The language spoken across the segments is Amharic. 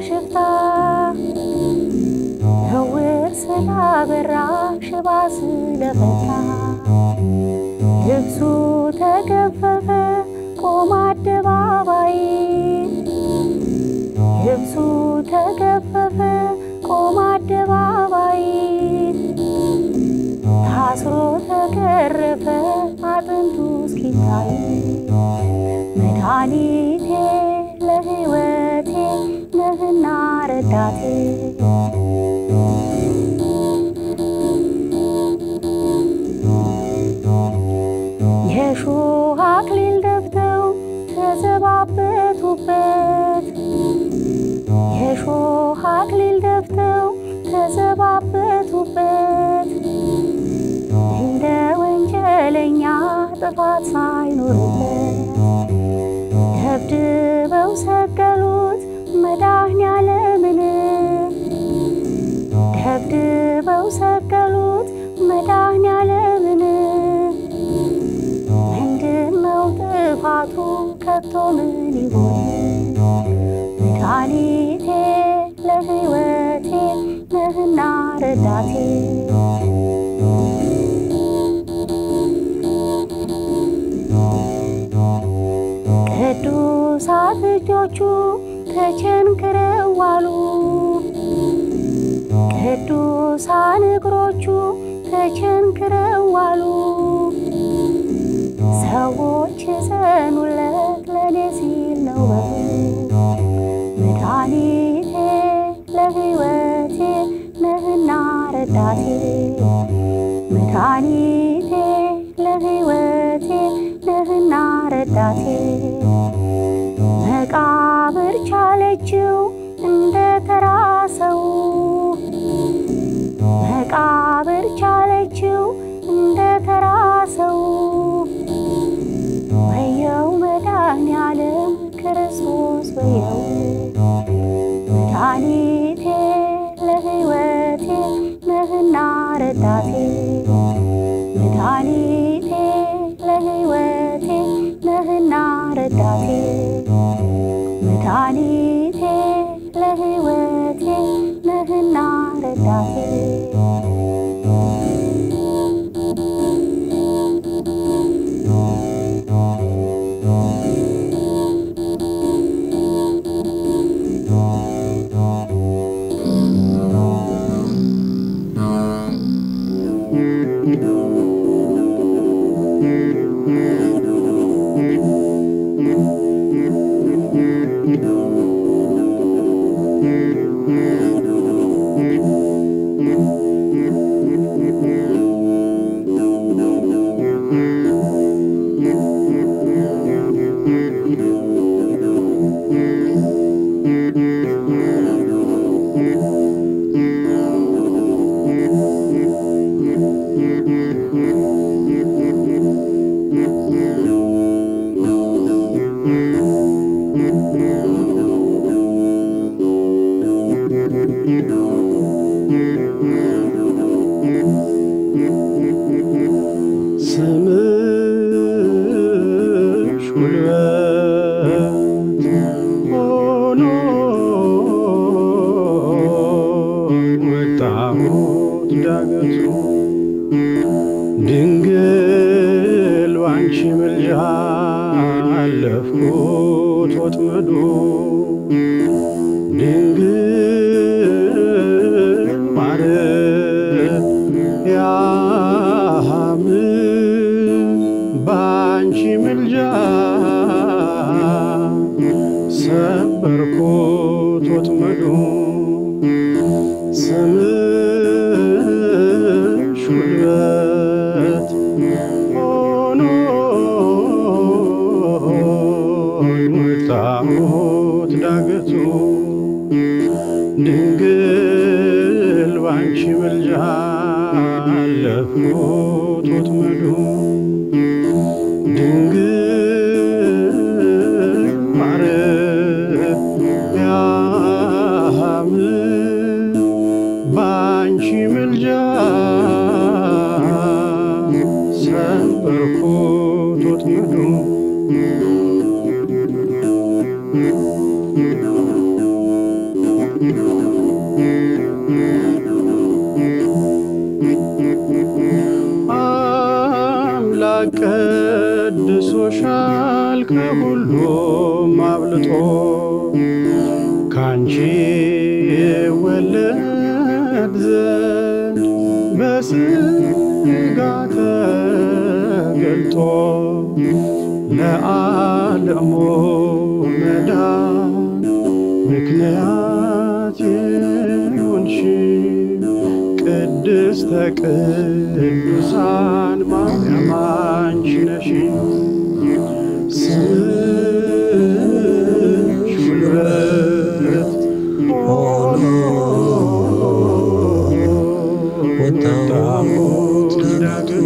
ሽፍታ እውር ስላበራ ሽባ ስለፈታ ልብሱ ተገፈፈ ቆመ አደባባይ ልብሱ ተገፈፈ ቆመ አደባባይ ታስሮ ተገረፈ አጥንቱ እስኪታይ መድኃኒቴ ለሕይወቴ ነህና ረዳቴ የሾህ አክሊል ደፍተው ተዘባበቱበት የሾህ አክሊል ደፍተው ተዘባበቱበት እንደ ወንጀለኛ ጥፋት ሳይኖርበት ደብድበው ሰቀሉት መድኃኔዓለምን ደብድበው ሰቀሉት መድኃኔዓለምን ምንድነው ጥፋቱ ከቶ ምን ይሆን መድኃኒቴ ለሕይወቴ ነህና ረዳቴ ቅዱሳት እጆቹ ተቸንክረው ዋሉ ቅዱሳን እግሮቹ ተቸንክረው ዋሉ ሰዎች ዘኑለት ለኔ ሲል ነው በሉ መድኃኒቴ ለሕይወቴ ነህና ረዳቴ መድኃኒቴ ለሕይወቴ ነህና ረዳቴ መቃብር ቻለችው እንደ ተራ ሰው መቃብር ቻለችው እንደ ተራ ሰው ወየው መድኃኔዓለም ክርስቶስ ወየው መድኃኒቴ ለሕይወቴ ነህና ረዳቴ መድኃኒቴ ለሕይወቴ ነህና ረዳቴ መድኃኒቴ ለሕይወቴ ነህና ረዳቴ ስምሽ ጉልበት ሆኖ ወጣሁት ዳገቱ ድንግል ባንቺ ምልጃ አለፍኩት ወጥመዱ ድንግል ማርያም ባንቺ ምልጃ ሰበርኩት ወጥመዱ ስምሽ ጉልበት ሆኖ ወጣሁት ዳገቱ ድንግል ባንቺ ምልጃ አለፍኩት ወጥመዱ ድንግል ማርያም ባንቺ ምልጃ ሰበርኩት ወጥመዱ አምላክ ቀድሶሻል ከሁሉም አብልጦ ካንቺ ወለድ ዘንድ በስጋ ተገልጦ ለዓለሙ መዳን ምክንያት የሆንሽ ቅድስተ ቅዱሳን ማርያም አንቺ ነሽ። ስምሽ ውበት ሆኖ ወጣሁት ዳገቱ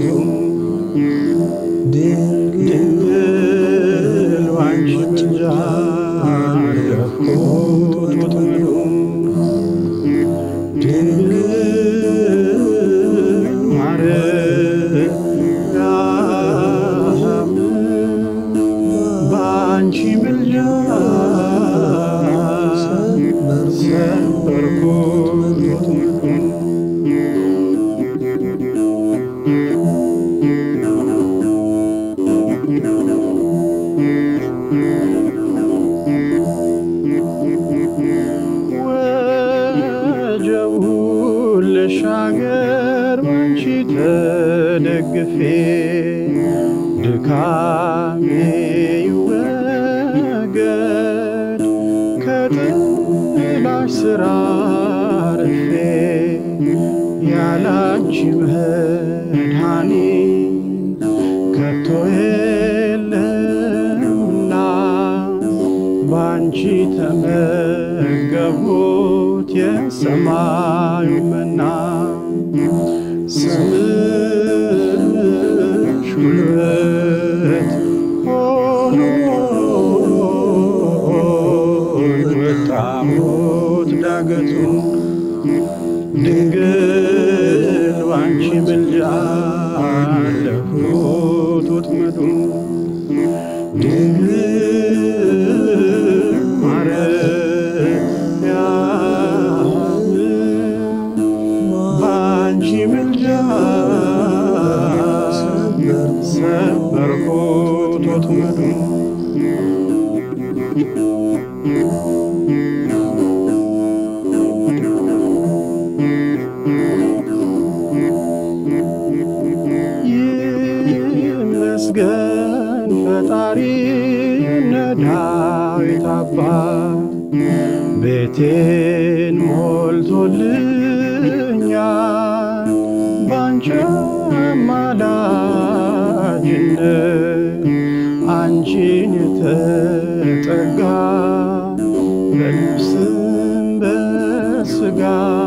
ድንግል ባንቺ ምልጃ አለፍኩት ወጥመዱን ድንግል ማርያም በአንቺ ምልጃ ሰበርኩት ወጥመዱን ወጀቡን ልሻገር ባንቺ ተደግፌ ድካሜ ይወገድ ከጥላሽ ስራ አርፌ ያላንቺ መድኃኒት ከቶ የለምና ባንቺ ተመገቡት የሰማዩ መና ስምሽ ጉልበት ሆኖ ወጣሁት ዳገቱን ድንግል ባንቺ ምልጃ አለፍኩት ወጥመዱን ድንግል ማርያም ባንቺ ምልጃ ሰበርኩት ወጥመዱን ይመስገን ፈጣሪ እነ ዳዊት አባት ቤቴን ሞልቶልኛል ባንቺ አማላጅነት አንቺን የተጠጋ በልብስም በስጋ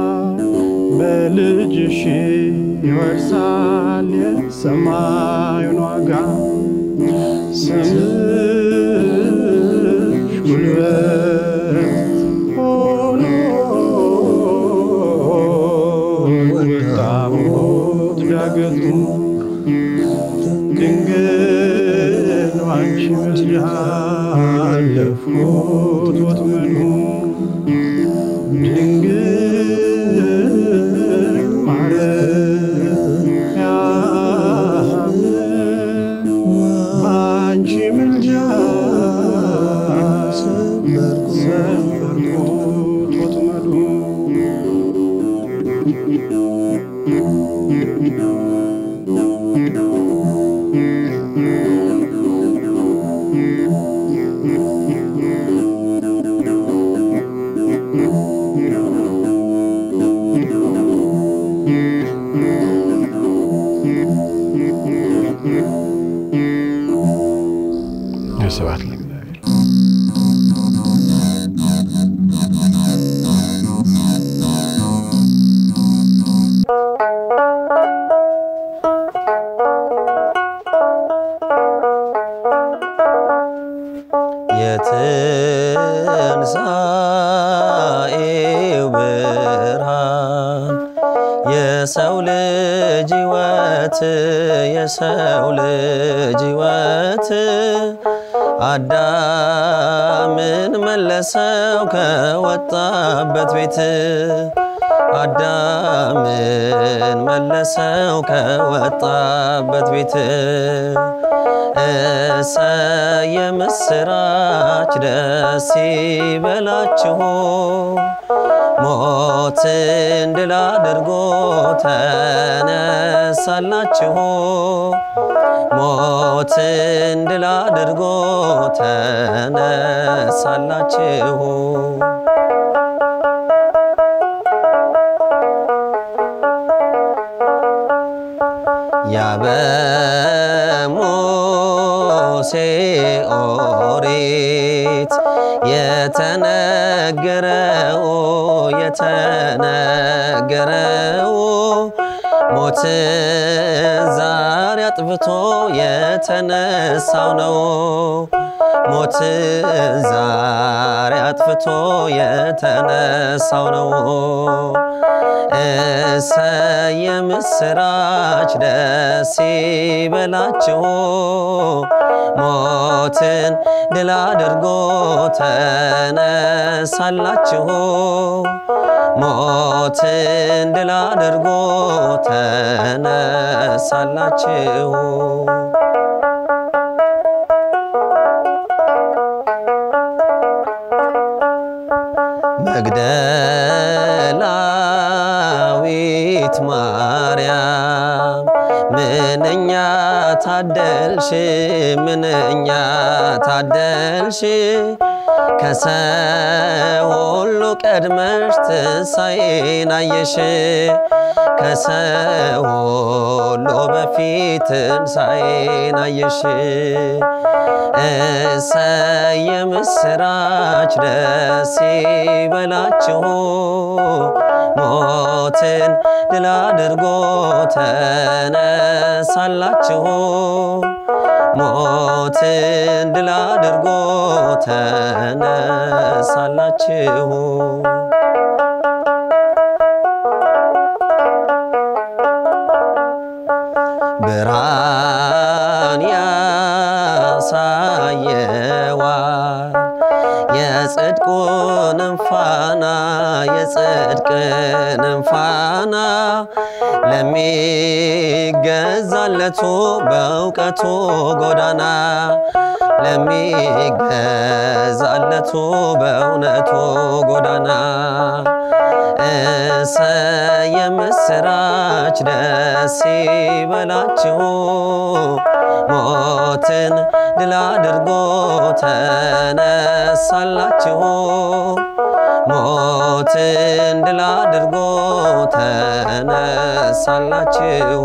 በልጅሽ ይወርሳል የሰማዩን ዋጋ ስምሽ ጉልበት ሆኖ ወጣሁት ዳገቱን ድንግል ባንቺ ምልጃ አለፍኩት ወጥመዱን ድንግል ማርያም ባንቺ ምልጃ ሰበርኩት ወጥመዱን ስብሐት ለእግዚአብሔር። የትንሣኤው ብርሃን የሰው ልጅ ሕይወት የሰው ልጅ ሕይወት አዳምን መለሰው ከወጣበት ቤት አዳምን መለሰው ከወጣበት ቤት እሰየ ምስራች ደስ ይበላችሁ ሞትን ድል አድርጎ ተነሳላችሁ ሞትን ድል አድርጎ ተነሳላችሁ ያበሙሴ ኦሪት የተነገረው የተነገረው ሞት ዛሬ አጥፍቶ የተነሳው ነው። ሞት ዛሬ አጥፍቶ የተነሳው ነው። እሰየ ምስራች ደስ ይበላችሁ ሞትን ድል አድርጎ ተነሳላችሁ ሞትን ድል አድርጎ ተነሳላችሁ መግደላዊት ማርያም ምንኛ ታደልሽ ምንኛ ታደልሽ ከሰው ሁሉ ቀድመሽ ትንሣኤን አየሽ ከሰው ሁሉ በፊት ትንሣኤን አየሽ እሰየ ምስራች ደስ ይበላችሁ ሞትን ድል አድርጎ ተነሳላችሁ ሞትን ድል አድርጎ ተነሳላችሁ ብርሃን ያሳየዋል የጽድቁንም ፋና የጽድቅንም ፋና ለሚገዛለቱ በእውቀቱ ጎዳና ለሚገዛለቱ በእውነቱ ጎዳና እሰየ ምስራች ደስ ይበላችሁ ሞትን ድል አድርጎ ተነሳላችሁ ሞትን ድል አድርጎ ተነሳላችሁ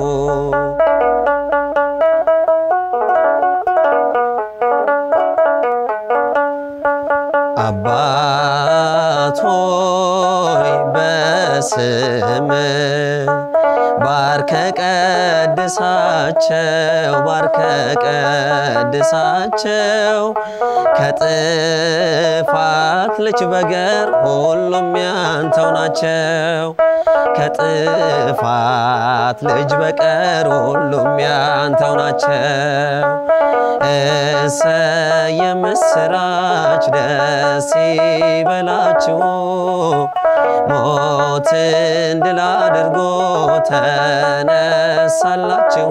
አባት ሆይ በስም ባርከ ቀድሳቸው ባርከ ቀድሳቸው ከጥፋት ልጅ በገር ሁሉም ያንተው ናቸው ከጥፋት ልጅ በቀር ሁሉም ያንተው ናቸው እሰየ ምስራች ደስ ይበላችሁ ሞትን ድል አድርጎ ተነሳላችሁ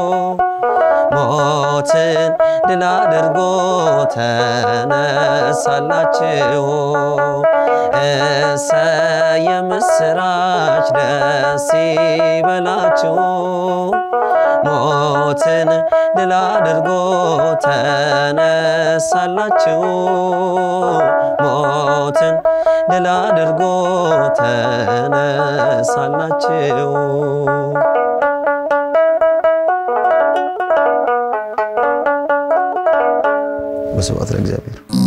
ሞትን ድል አድርጎ ተነሳላችሁ እሰየ ምስራች ደስ ይበላችሁ ሞትን ድል አድርጎ ተነሳላችሁ ሞትን ድል አድርጎ ተነሳላችሁ ወስብሐት ለእግዚአብሔር